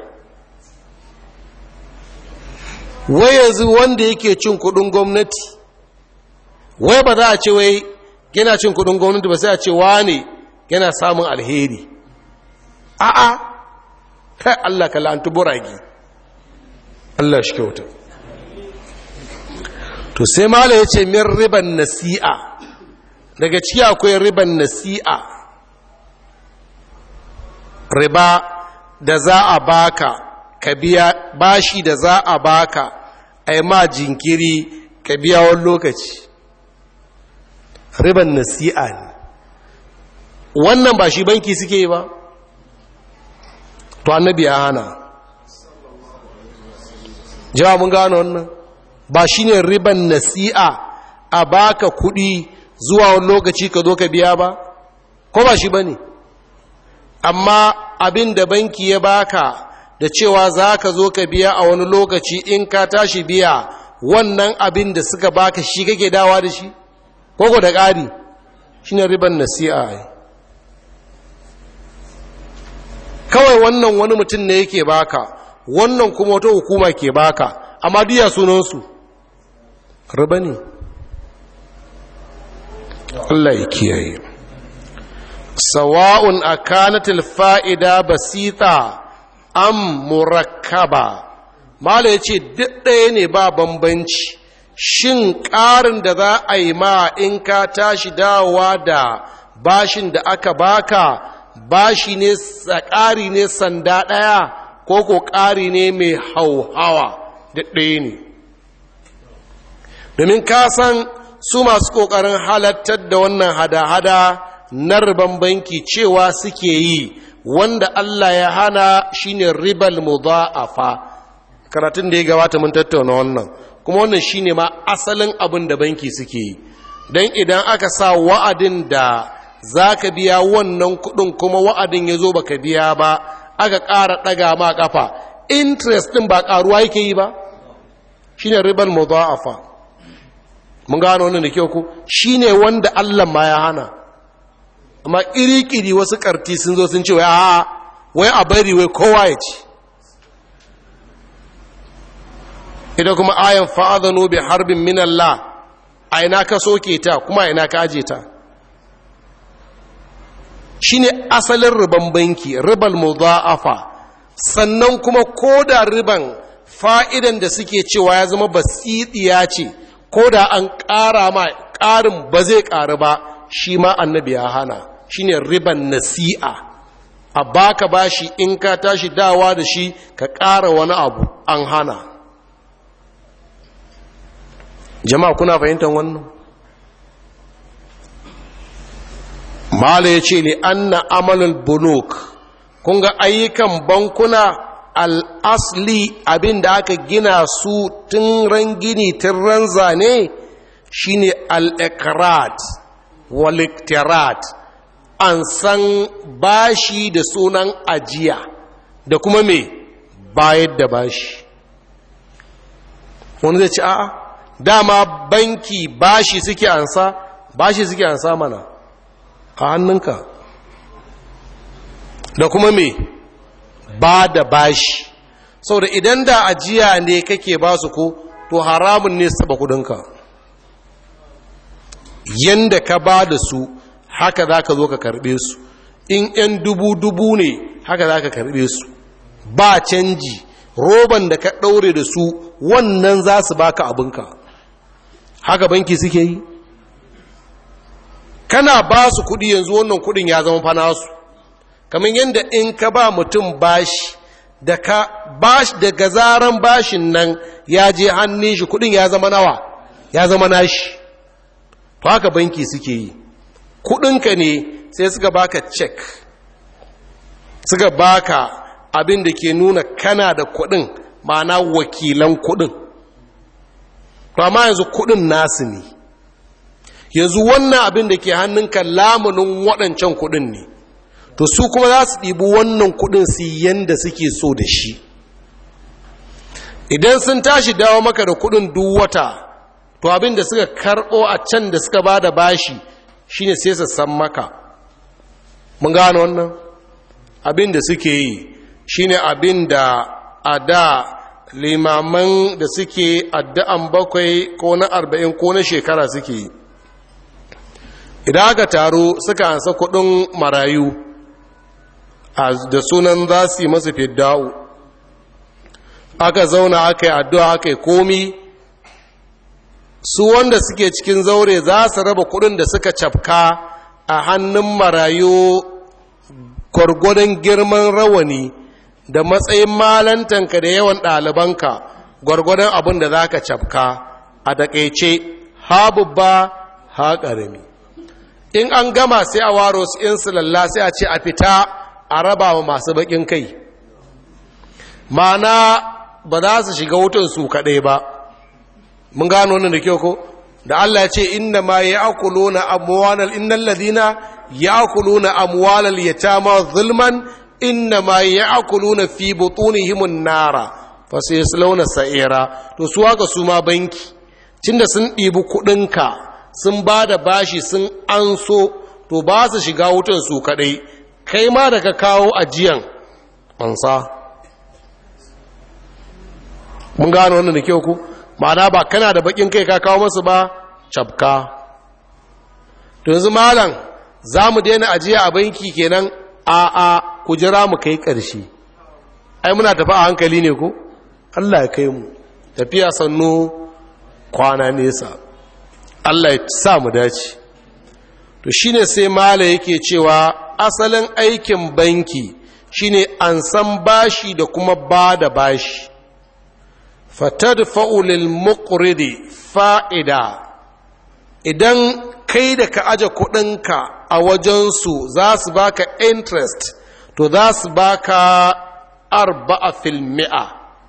wai yanzu wanda yake cin kudin gwamnati wai ba za a ce wai yana cin kudin gwamnati ba sai a ce wane yana samun alheri a'a kai Allah ka la'antu buragi Allah shi kyauta to sai mala ya ce min riban nasi'a daga ciki akwai riban nasi'a riba da za a baka ka biya bashi da za a baka a yi ma jinkiri ka biya wani lokaci riban nasi'a ne wannan ba shi banki suke yi ba to annabi ya hana jawa mun gano wannan ba shi ne riban nasi'a a baka kudi zuwa wani lokaci ka zo ka biya ba ko ba shi ba ne amma abin da banki ya baka da cewa za ka zo ka biya a wani lokaci in ka tashi biya wannan abin da suka baka shi kake dawa da shi koko da ƙari shi ne riban nasi'a ai kawai wannan wani mutum ne yake baka wannan kuma wata hukuma ke baka amma diya sunansu riba ne Allah ya kiyaye sawa'un akanatil fa'ida basita am murakkaba mala yace duk ɗaya ne ba bambanci shin ƙarin da za a yi ma in ka tashi dawowa da bashin da aka baka bashi ne ƙari ne sanda ɗaya ko ko ƙari ne mai hauhawa da ɗaya ne domin ka san su masu ƙoƙarin halattar da wannan hada-hada na riban banki cewa suke yi wanda Allah ya hana shine ribal mudha'afa karatun da ya gabata mun tattauna wannan kuma wannan shine ma asalin abin da banki suke yi don idan aka sa wa'adin da za ka biya wannan kudin kuma wa'adin ya zo baka biya ba aka ƙara ɗaga ma ƙafa interest ɗin ba ƙaruwa yake yi ba shine ribal mudha'afa mun gano wannan da kyau ku shine wanda Allah ma ya hana amma iri-kiri wasu karti sun zo sun ce wai a wai a bari wai kowa ya ci ita kuma ayan fa'adhanu bi harbin min Allah a ina ka soke ta kuma a ina ka aje ta shine asalin riban banki ribal mudha'afa sannan kuma koda riban fa'idan da suke cewa ya zama basidiya ce koda an ƙara ma ƙarin ba zai ƙaru ba shi ma annabi ya hana shine riban nasi'a a baka bashi in ka tashi dawa da shi ka ƙara wani abu an hana jama'a kuna fahimtar wannan mala ya ce li anna amalul bunuk kun ga ayyukan bankuna al'asli abin da aka gina su tun ran gini tun ran zane shine al-ikrat waliktirat an san bashi da sunan ajiya da kuma me bayar da bashi wani zai ci a'a dama banki bashi suke ansa bashi suke ansa mana a hannunka da kuma me ba da bashi saboda idan da ajiya ne kake ba su ko to haramun ne saba kudinka yanda ka ba da su haka za ka zo ka karbe su in 'yan dubu-dubu ne haka za ka karbe su ba canji roban da ka ɗaure da su wannan za su baka abinka haka banki suke yi kana ba su kudi yanzu wannan kudin ya zama fana su kamar yadda in ka ba mutum bashi da ka bash daga zaran bashin nan ya je hannun shi kudin ya zama nawa ya zama nashi to haka banki suke yi kudinka ne sai suka baka cek suka baka abin da ke nuna kana da kudin ma'ana wakilan kudin to amma yanzu kudin nasu ne yanzu wannan abin da ke hannunka lamunin waɗancan kudin ne to su kuma za su ɗibi wannan kudin su yanda suke so da shi idan sun tashi dawo maka da kudin duk wata to abin da suka karɓo a can da suka ba da bashi shine sai su san maka mun gano wannan abin da suke yi shine abin da a da limaman da suke addu'an bakwai ko na arba'in ko na shekara suke yi idan aka taro suka ansa kudin marayu da sunan za su yi masu fidda'u aka zauna aka yi addu'a aka yi komi su wanda suke cikin zaure za su raba kudin da suka cafka a hannun marayu gwargwadon girman rawani da matsayin malantanka da yawan ɗalibanka gwargwadon abin da za ka cafka a daƙaice ha babba ha ƙarami in an gama sai a waro su in lalla sai a ce a fita a raba wa masu baƙin kai mana ba za su shiga wutan su kaɗai ba mun gano wannan da kyau ko da Allah ya ce inna ma ya'kuluna amwalal innal ladina ya'kuluna amwalal yatama zulman inna ma ya'kuluna fi butunihim an-nara fa sayaslawna sa'ira to su haka su ma banki tunda sun ɗibi kuɗinka sun ba da bashi sun anso to ba su shiga wutan su kaɗai kai ma da ka kawo ajiyan ansa mun gano wannan da kyau ku ma'ana ba kana da bakin kai ka kawo masu ba cabka to yanzu malam za mu daina ajiya a banki kenan a a ku jira mu kai ƙarshe ai muna tafi a hankali ne ko Allah ya kai mu tafiya sannu kwana nesa Allah ya sa mu dace to shine sai mala yake cewa asalin aikin banki shine an san bashi da kuma ba da bashi fatadfa'u lil muqridi fa'ida idan kai da ka aje kuɗinka a wajensu za su baka interest to za su baka arba'a fil mi'a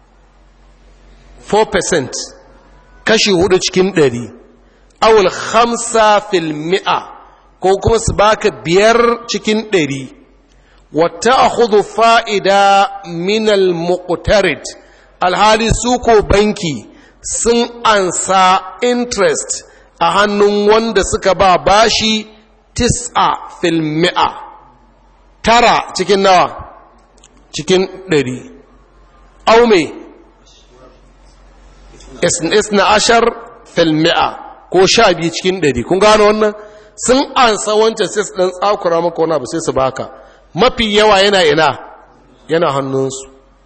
4% kashi hudu cikin ɗari awul hamsa fil mi'a ko kuma su baka biyar cikin ɗari wata a fa'ida minal muqtarid alhali su ko banki sun ansa interest a hannun wanda suka ba bashi tis'a fil mi'a tara cikin nawa cikin ɗari au me isna ashar fil mi'a ko sha biyu cikin ɗari kun gano wannan sun ansa wancan sai su ɗan tsakura maka wani abu sai su baka mafi yawa yana ina yana hannunsu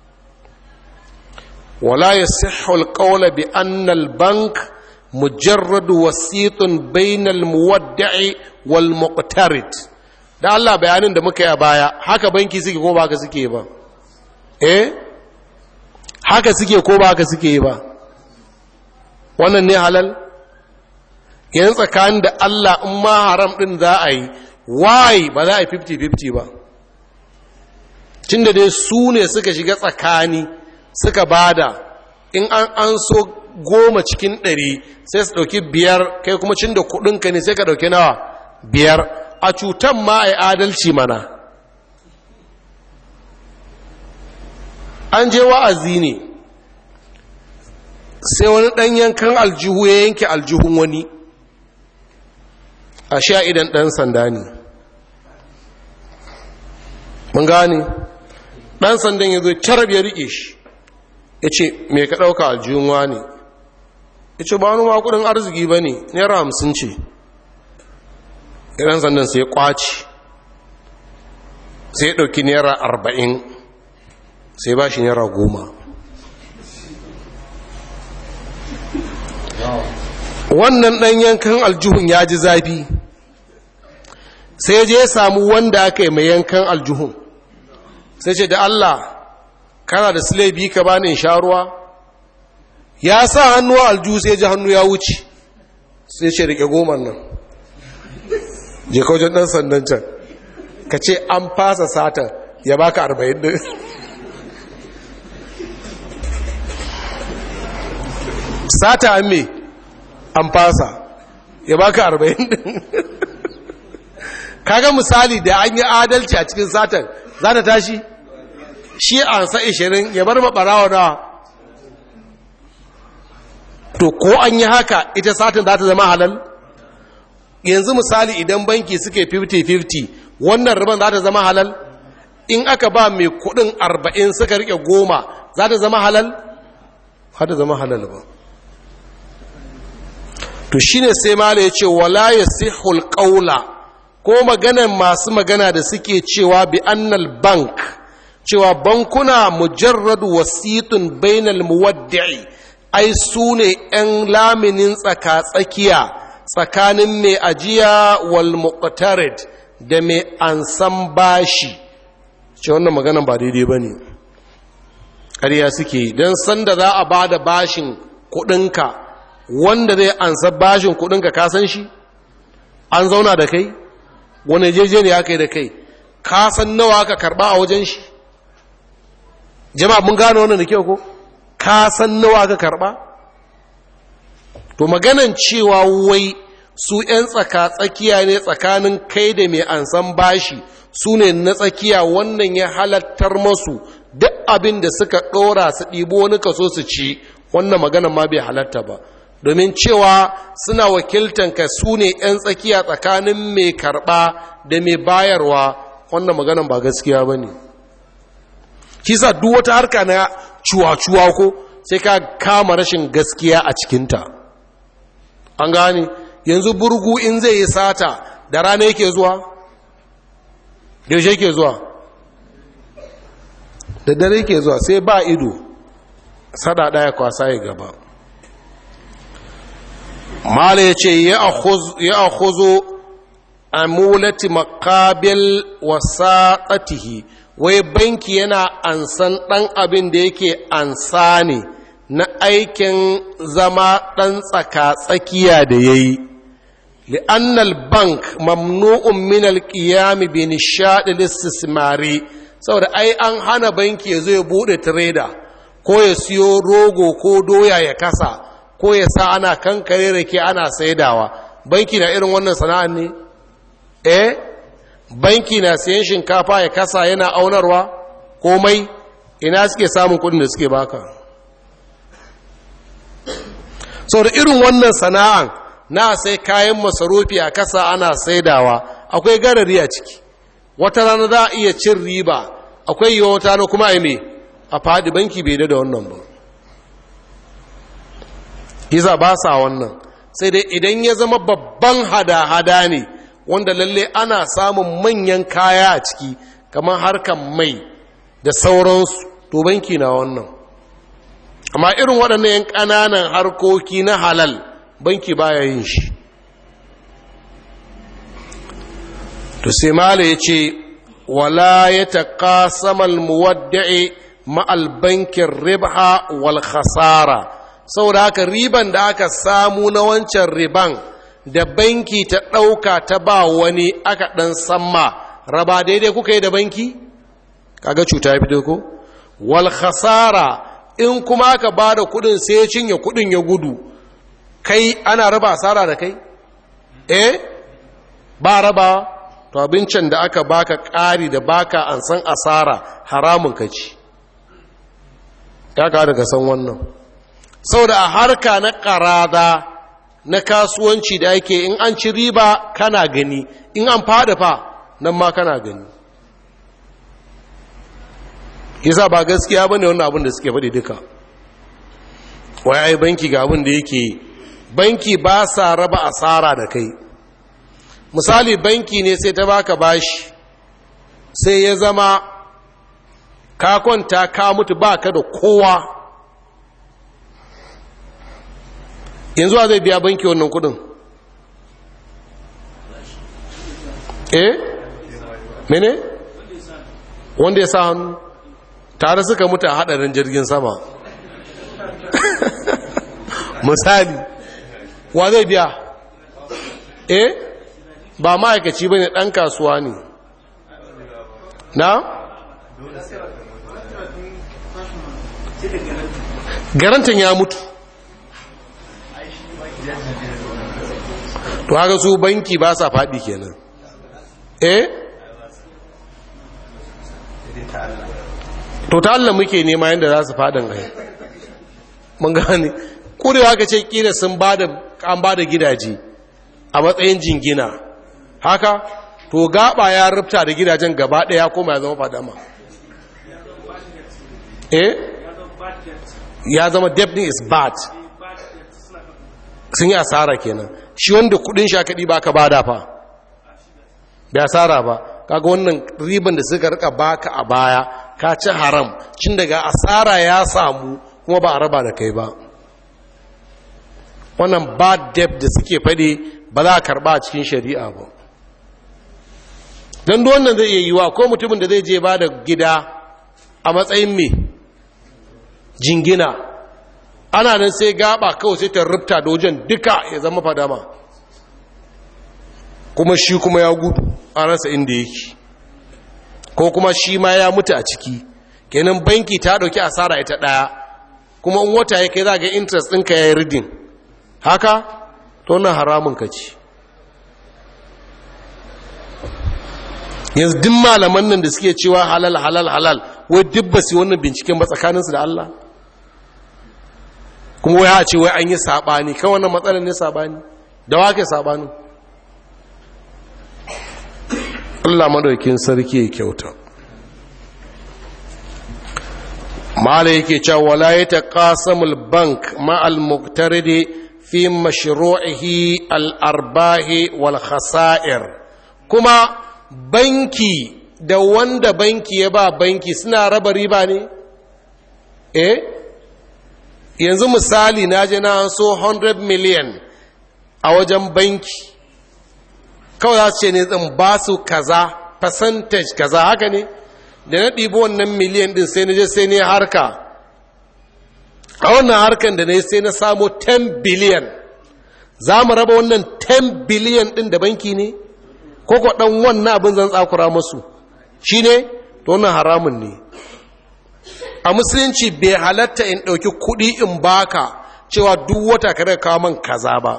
ولا يصح القول بأن البنك مجرد وسيط بين المودع والمقترض da Allah bayanin da muka yi a baya haka banki suke ko ba haka suke ba eh haka suke ko ba haka suke ba wannan ne halal yanzu tsakanin da Allah in ma haram din za a yi why ba za a yi 50-50 ba tun da dai su ne suka shiga tsakani suka bada in an an so goma cikin ɗari sai su ɗauki biyar kai kuma cin da kuɗinka ne sai ka ɗauki nawa biyar a cutan ma a yi adalci mana an je wa'azi ne sai wani ɗan yankan aljihu ya yanke aljihun wani a sha idan ɗan sanda ne mun gane ɗan sandan ya zo carab ya riƙe shi ya ce me ka ɗauka aljihunwa ne ya ce ba wani makudin arziki ba ne naira hamsin ce idan sandan sai kwaci sai ya ɗauki naira arba'in sai ba shi naira goma wannan ɗan yankan aljihun ya ji zafi sai je ya samu wanda aka yi mai yankan aljihun sai ce da Allah kana da silebi ka bani in sha ruwa ya sa hannu alju sai ji hannu ya wuce sai ce rike goma nan je wajen dan sandan can ka ce an fasa satan ya baka arba'in din sata an me an fasa ya baka arba'in din kaga misali da an yi adalci a cikin satan za ta tashi shi an sa ishirin ya bar maɓarawa na to ko an yi haka ita satin za ta zama halal yanzu misali idan banki suke 50-50 wannan riban za ta zama halal in aka ba mai kudin 40 suka rike goma za ta zama halal za ta zama halal ba to shine sai mala ya ce wala ya sihul ƙaula ko maganan masu magana da suke cewa bi annal bank cewa bankuna mujarradu wasitun bainal muwaddi'i ai su ne ‘yan laminin tsaka-tsakiya tsakanin mai ajiya wal muqtarid da mai ansan bashi ce wannan maganan ba daidai ba ne ƙarya suke don sanda za a ba da bashin kuɗinka wanda zai ansa bashin kuɗinka ka san shi an zauna da kai wani jeje ne aka yi da kai ka san nawa ka karɓa a wajen shi jama'a mun gano wannan da kyau ko ka san nawa ka karba to maganan cewa wai su 'yan tsaka-tsakiya ne tsakanin kai da mai ansan bashi su ne na tsakiya wannan ya halattar masu duk abin da suka ɗora su ɗibo wani kaso su ci wannan maganan ma bai halatta ba domin cewa suna wakiltan ka su ne 'yan tsakiya tsakanin mai karɓa da mai bayarwa wannan maganan ba gaskiya ba ne kisa duk wata harka na cuwa-cuwa ko sai ka kama rashin gaskiya a cikinta an gane yanzu burgu in zai yi sata da rana yake zuwa yaushe yake zuwa da dare yake zuwa sai ba ido sada daya kwasa ya gaba mala ya ce ya akhuzo amulati makabil wasa tsatihi wai banki yana ansan ɗan abin da yake ansa ne na aikin zama ɗan tsaka-tsakiya da ya yi li'annal bank mamnu'un min alƙiyami bi nishaɗi listismari saboda ai an hana banki ya zo ya buɗe tireda ko ya siyo rogo ko doya ya kasa ko ya sa ana kankare rake ana saidawa banki na irin wannan sana'an ne eh banki na siyan shinkafa ya kasa yana aunarwa komai ina suke samun kudin da suke baka sau da irin wannan sana'an na sai kayan masarufi a kasa ana saidawa akwai garari a ciki wata rana za a iya cin riba akwai yiwa wata rana kuma a me a fadi banki bai da wannan ba iza ba sa wannan sai dai idan ya zama babban hada-hada ne wanda lalle ana samun manyan kaya a ciki kamar harkar mai da sauransu to banki na wannan amma irin waɗannan yan ƙananan harkoki na halal banki baya yin shi to sai mala ya ce wala ya taƙa samal muwadda'i ma'al bankin ribha wal khasara saboda haka riban da aka samu na wancan riban da banki ta ɗauka ta ba wani aka ɗan samma raba daidai kuka yi da banki kaga cuta ya fito ko wal khasara in kuma aka ba da kudin sai ya cinye kudin ya gudu kai ana raba asara da kai eh ba raba to abincin da aka baka ƙari da baka an san asara haramun ka ci ya ka daga san wannan saboda a harka na ƙarada na kasuwanci da ake in an ci riba kana gani in an fada fa nan ma kana gani yasa ba gaskiya bane wannan abin da suke faɗi duka wai ai banki ga abin da yake banki ba sa raba asara da kai misali banki ne sai ta baka bashi sai ya zama ka kwanta ka mutu baka da kowa yanzu a zai biya banki wannan kudin eh mene wanda ya sa hannu tare suka mutu a hadarin jirgin sama misali wa zai biya eh ba ma'aikaci ba ne ɗan kasuwa ne na? garantin ya mutu to haka su banki ba sa faɗi kenan eh to ta Allah muke nema yadda za su faɗin gai mun gane kurewa ka ce kila sun an ba da gidaje a matsayin jingina haka to gaba ya rufta da gidajen gaba ɗaya kuma ya zama fadama eh ya zama debt is bad sun yi asara kenan shi wanda kudin shakadi ba ka bada fa bai asara ba kaga wannan riban da suka rika baka a baya ka ci haram cin daga asara ya samu kuma ba a raba da kai ba wannan bad debt da suke fade ba za a karba a cikin shari'a ba don wannan zai iya yiwa ko mutumin da zai je ba da gida a matsayin me jingina ana nan sai gaba kawai sai ta rubta da wajen duka ya zama fadama kuma shi kuma ya gudu a rasa inda yake ko kuma shi ma ya mutu a ciki kenan banki ta dauki asara ita daya kuma in wata ya kai za ga interest ɗinka ya yi ridin haka to na haramun ka ci yanzu duk malaman nan da suke cewa halal halal halal wai duk su wannan binciken ba tsakaninsu da Allah kuma wai a ce wai an yi saɓani kan wannan matsalar ne saɓani da wake saɓanin Allah madaukin sarki ya kyauta mala yake cewa wala ya taqasamul bank ma al muqtaridi fi mashru'ihi al arbahi wal khasa'ir kuma banki da wanda banki ya ba banki suna raba riba ne eh yanzu misali na je na so 100 million a wajen banki kawai za su ce ne zan ba su kaza percentage kaza haka ne da na ɗibi wannan miliyan ɗin sai na je sai ne harka a wannan harkan da na sai na samo 10 biliyan za mu raba wannan 10 biliyan ɗin da banki ne ko ko ɗan wannan abin zan tsakura masu shi ne to wannan haramun ne a musulunci bai halatta in ɗauki kuɗi in baka cewa duk wata ka daga kawo man kaza ba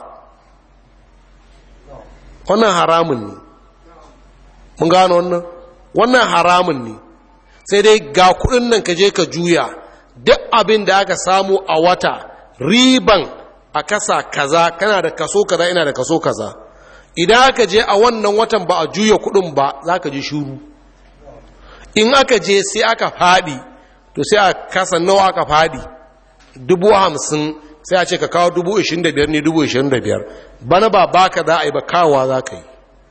wannan haramun ne mun gano wannan wannan haramun ne sai dai ga kuɗin nan ka je ka juya duk abin da aka samu a wata riban a kasa kaza kana da kaso kaza ina da kaso kaza idan aka je a wannan watan ba a juya kuɗin ba za ka ji shuru in aka je sai aka faɗi to sai a kasa nawa aka faɗi dubu hamsin sai a ce ka kawo dubu ishirin da biyar ne dubu ishirin da biyar bana ba baka za a yi ba kawowa za ka yi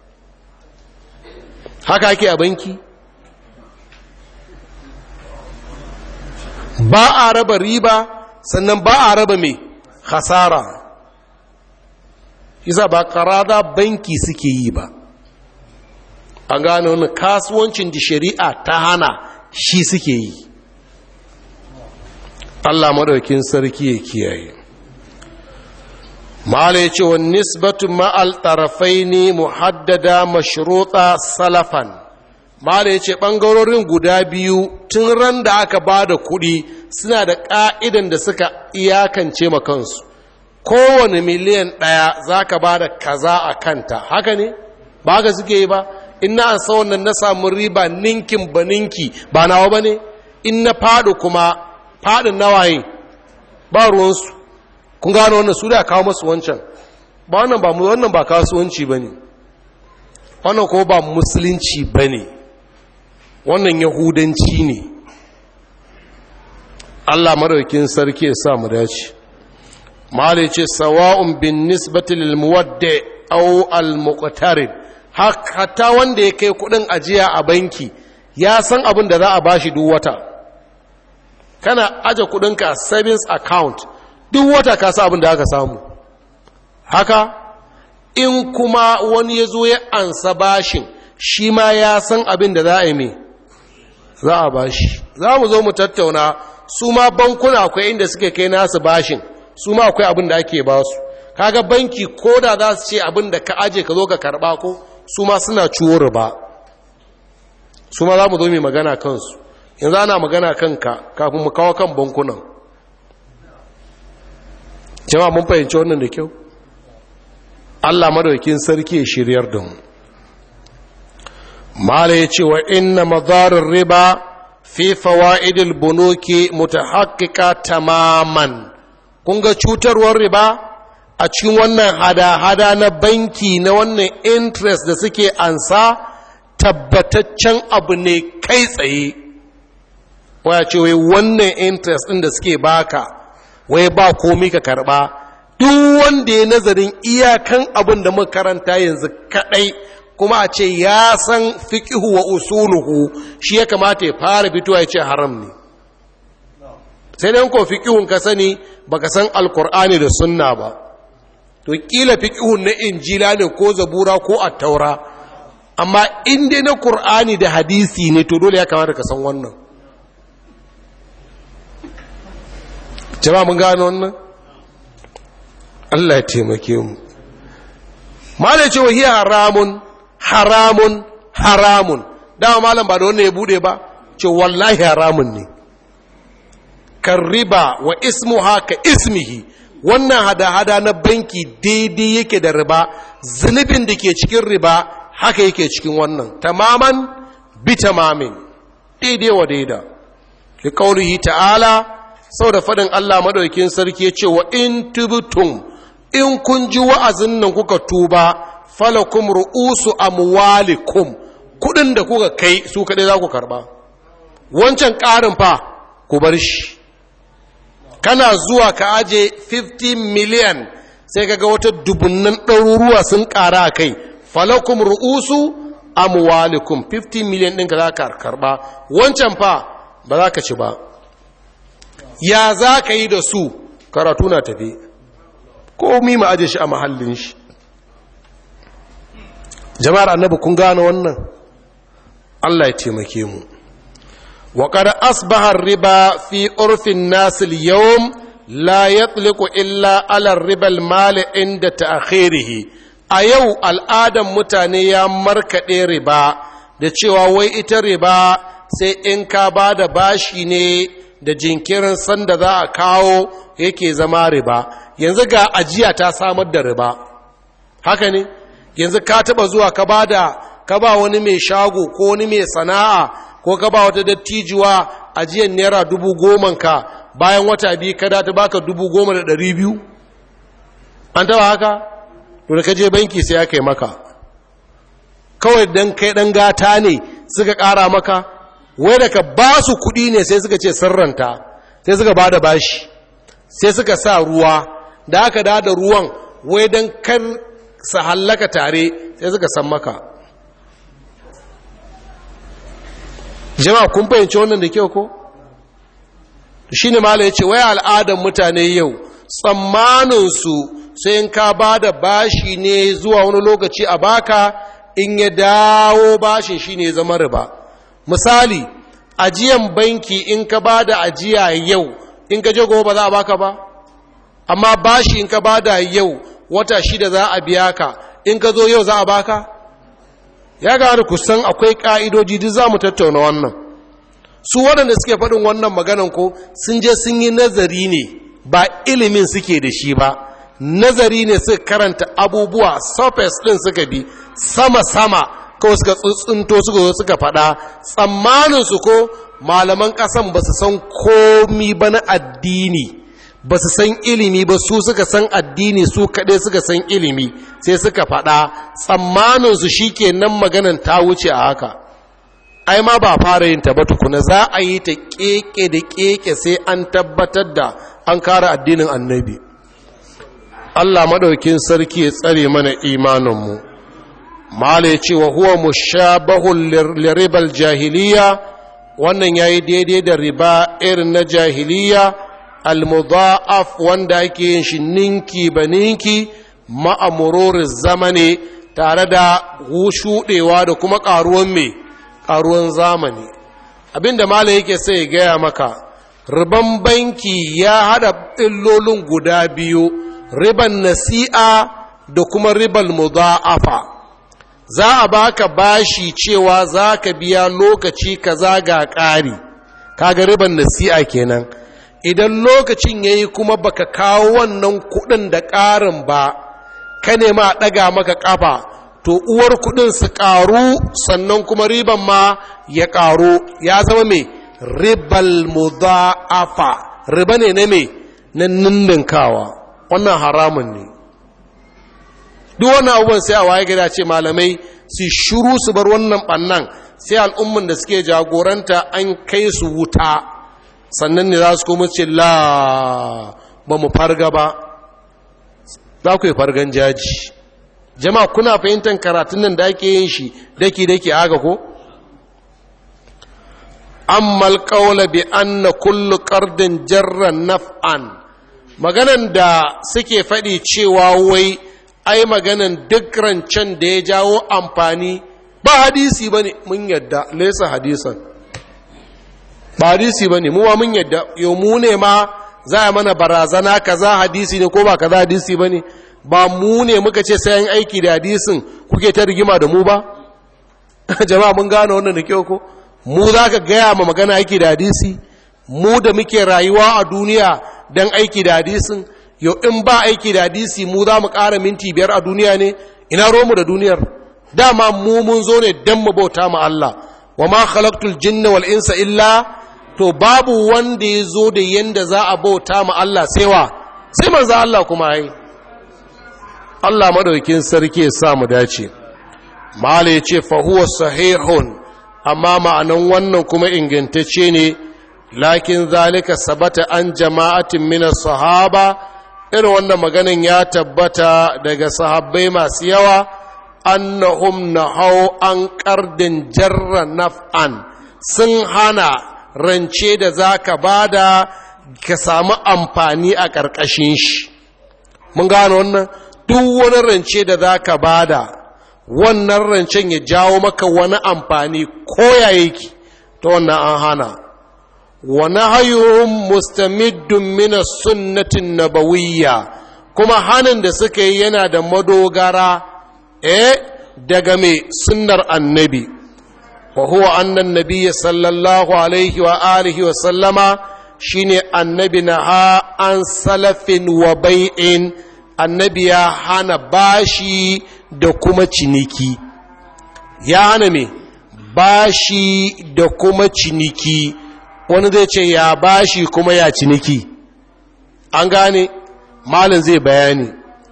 haka ake a banki ba a raba riba sannan ba a raba mai hasara isa ba karada banki suke yi ba a gane wani kasuwancin da shari'a ta hana shi suke yi Allah maɗaukin sarki ya kiyaye mala ya ce wa nisbatu ma'al tarafai ne muhaddada mashruta salafan mala ya ce ɓangarorin guda biyu tun ran da aka ba da kuɗi suna da ƙa'idan da suka iyakance makansu kowane miliyan ɗaya za ka ba da kaza a kanta haka ne ba haka suke yi ba in na ansa wannan na samu riba ninkin ba ninki ba nawa ba ne in na faɗo kuma faɗin nawaye ba ruwansu kun gano wannan su da kawo masu wancan ba wannan ba wannan ba kasuwanci ba ne wannan ko ba musulunci ba ne wannan yahudanci ne allah maraukin sarki ya sa mu dace malai ce sawa'un bin nisbati lil muwadda aw al muqtarid hatta wanda ya kai kudin ajiya a banki ya san abin da za a bashi duk wata kana aje kudinka a savings account duk wata ka sa abin da aka samu haka in kuma wani ya zo ya ansa bashin shi ma ya san abin da za a yi mai za a bashi za mu zo mu tattauna su ma bankuna akwai inda suke kai nasu bashin su ma akwai abin da ake ba su kaga banki ko da za su ce abin da ka aje ka zo ka karba ko su ma suna ciwo riba su ma za mu zo mai magana kansu yanzu ana magana kanka kafin mu kawo kan bankunan jama'a mun fahimci wannan da kyau Allah madaukin sarki ya shiryar da mu mala ya ce wa inna madarar riba fi fawaidil bunuki mutahaqqiqa tamaman kun ga cutarwar riba a cikin wannan hada-hada na banki na wannan interest da suke ansa tabbataccen abu ne kai tsaye waya ce wai wannan interest ɗin da suke baka wai ba komi ka karba duk wanda ya nazarin iyakan abin da muka karanta yanzu kadai kuma a ce ya san fiqihu wa usuluhu shi ya kamata ya fara fitowa ya ce haram ne sai dai ko fiqihun ka sani baka san alkur'ani da sunna ba to kila fiqihun na injila ne ko zabura ko attaura amma in dai na qur'ani da hadisi ne to dole ya kamata ka san wannan jama'a mun gano wannan Allah ya taimake mu malai ce wahiya haramun haramun haramun dama malam ba da wannan ya bude ba ce wallahi haramun ne kan riba wa ismuha ka ismihi wannan hada-hada na banki daidai yake da riba zunubin da ke cikin riba haka yake cikin wannan tamaman bi tamamin daidai wa daida li qaulihi ta'ala sau da faɗin Allah maɗaukin sarki ya ce wa in tubtum in kun ji wa'azin nan kuka tuba falakum ru'usu amwalikum kudin da kuka kai su kaɗai za ku karɓa wancan ƙarin fa ku bar shi kana zuwa ka aje 50 miliyan sai kaga wata dubunnan ɗaruruwa sun ƙara a kai falakum ru'usu amwalikum 50 miliyan ɗin ka za ka karɓa wancan fa ba za ka ci ba ya za ka yi da su karatu na tafi komi ma aje shi a mahallin shi jama'ar annabi kun gane wannan Allah ya taimake mu wa qad asbaha riba fi urfin nas al-yawm la yatliqu illa ala riba al-mal inda ta'khirihi a yau al'adan mutane ya markade riba da cewa wai ita riba sai in ka bada bashi ne da jinkirin sanda za a kawo yake zama riba yanzu ga ajiya ta samar da riba haka ne yanzu ka taba zuwa ka bada ka ba wani mai shago ko wani mai sana'a ko ka ba wata dattijuwa ajiyar naira dubu goman ka bayan wata biyu ka ta baka dubu goma da ɗari biyu an taba haka to da ka je banki sai aka yi maka kawai dan kai dan gata ne suka ƙara maka wai da ka ba su kuɗi ne sai suka ce sirranta sai suka ba da bashi sai suka sa ruwa da aka da da ruwan wai don kan su hallaka tare sai suka san maka jama'a kun fahimci wannan da kyau ko shi ne mala ya ce wai al'adar mutane yau tsammaninsu sai in ka ba da bashi ne zuwa wani lokaci a baka in ya dawo bashin shi ne zama riba misali ajiyan banki in ka ba da ajiya yau in ka je gobe ba za a baka ba amma bashi in ka ba da yau wata shida za a biya ka in ka zo yau za a baka ya gane kusan akwai ka'idoji duk za mu tattauna wannan su waɗanda suke faɗin wannan maganan ko sun je sun yi nazari ne ba ilimin suke da shi ba nazari ne suka karanta abubuwa surface ɗin suka bi sama-sama kawai suka tsuntsunto suka zo suka faɗa tsammaninsu ko malaman ƙasan ba su san komi ba na addini ba su san ilimi ba su suka san addini su kaɗai suka san ilimi sai suka faɗa tsammaninsu shi ke nan maganan ta wuce a haka ai ma ba fara yin ta ba tukuna za a yi ta keke da keke sai an tabbatar da an kara addinin annabi Allah maɗaukin sarki ya tsare mana imaninmu mala ya ce wa huwa mushabahun liribal jahiliya wannan ya yi daidai da riba irin na jahiliya almudha'af wanda ake yin shi ninki ba ninki ma'amurorin zamani tare da shuɗewa da kuma ƙaruwan mai ƙaruwan zamani abinda malam yake sai ya gaya maka riban banki ya hada illolin guda biyu riban nasi'a da kuma riban mudha'afa za a baka bashi cewa za ka biya lokaci kaza ga ƙari kaga riban nasi'a kenan idan lokacin yayi kuma baka kawo wannan kuɗin da ƙarin ba ka nema a ɗaga maka ƙafa to uwar kuɗin su ƙaru sannan kuma riban ma ya ƙaru ya zama mai ribal mudha'afa riba ne na mai na ninninkawa wannan haramun ne duk wannan abubuwan sai a waye gida ce malamai su shuru su bar wannan ɓannan sai al'umman da suke jagoranta an kai su wuta sannan ne za su kuma ce la ba mu farga ba za ku yi fargan jaji jama'a kuna fahimtar karatun nan da ake yin shi daki-daki aga ko? amma alƙaula bi anna kullu ƙardin jarran naf'an maganan da suke faɗi cewa wai ai maganan duk rancen da ya jawo amfani ba hadisi ba ne mun yadda lesa hadisan ba hadisi ba ne muwa mun yadda yau mu ne ma za a mana barazana kaza hadisi ne ko ba kaza hadisi ba ne ba mu ne muka ce sayan aiki da hadisin kuke ta rigima da mu ba jama'a mun gane wannan da kyau ko mu za ka gaya ma magana aiki da hadisi mu da muke rayuwa a duniya don aiki da hadisin yau in ba aiki da hadisi mu za mu ƙara minti biyar a duniya ne ina romu da duniyar dama mu mun zo ne don mu bauta ma Allah wa ma khalaqtul jinna wal insa illa to babu wanda ya zo da yanda za a bauta ma Allah sai wa sai manzo Allah kuma ai Allah madaukin sarki ya sa mu dace mala ya ce fa huwa sahihun amma ma'anan wannan kuma ingantacce ne lakin zalika sabata an jama'atin min sahaba irin wannan maganin ya tabbata daga sahabbai masu yawa annahum nahau an qardin jarra naf'an sun hana rance da zaka bada ka samu amfani a ƙarƙashin shi mun gano wannan duk wani rance da zaka bada wannan rancen ya jawo maka wani amfani koya yake ta wannan an hana wa nahayuhum mustamiddun min sunnatin nabawiyya kuma hanin da suka yi yana da madogara eh daga mai sunnar annabi wa huwa annan nabiyyi sallallahu alaihi wa alihi wa sallama shine annabi na ha an salafin wa bai'in annabi ya hana bashi da kuma ciniki ya hana me bashi da kuma ciniki wani zai ce ya bashi kuma ya ciniki an gane malin zai bayani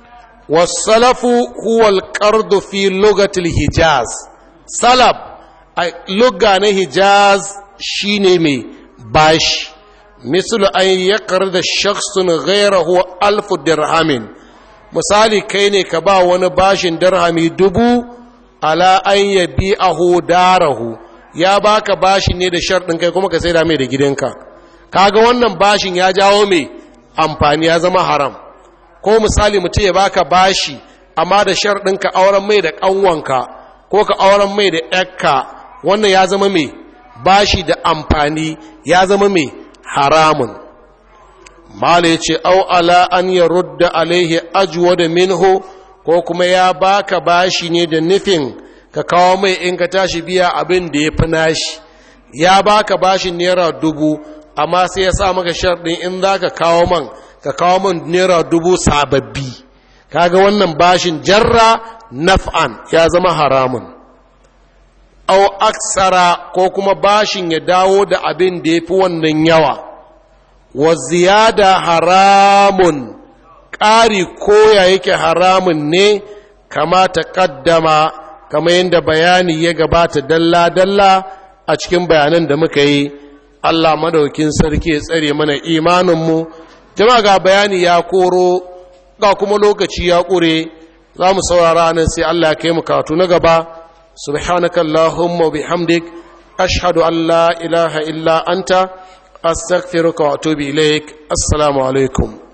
wasalafu huwal qardu fi lugatil hijaz salaf a lugga na hijaz shine mai bashi misal an yakar da shakhsun ghayrahu alfu dirhamin misali kai ne ka ba wani bashin dirhami dubu ala an yabi ahu darahu ya baka bashin ne da sharɗin kai kuma ka sai da mai da gidanka kaga wannan bashin ya jawo mai amfani ya zama haram ko misali mutum ya baka bashi amma da sharɗin ka auren mai da ƙanwanka ko ka auren mai da ƴakka wannan ya zama mai bashi da amfani ya zama mai haramun mala ya ce au ala an ya rudda alaihi ajuwa da minhu ko kuma ya baka bashi ne da nufin ka kawo mai in ka tashi biya abin da ya fi nashi ya baka bashin naira dubu amma sai ya sa maka sharɗin in za ka kawo man ka kawo man naira dubu sababbi kaga wannan bashin jarra naf'an ya zama haramun au aksara ko kuma bashin ya dawo da abin da ya fi wannan yawa wa ziyada haramun ƙari koya yake haramun ne kama ta ƙaddama kama yadda bayani ya gabata dalla-dalla a cikin bayanan da muka yi Allah madaukin sarki ya tsare mana imaninmu jama ga bayani ya koro ga kuma lokaci ya ƙure za mu saurara nan sai Allah ya kai mu katu na gaba subhanakallahumma bihamdik ashhadu an la ilaha illa anta astaghfiruka wa atubu ilaik assalamu alaikum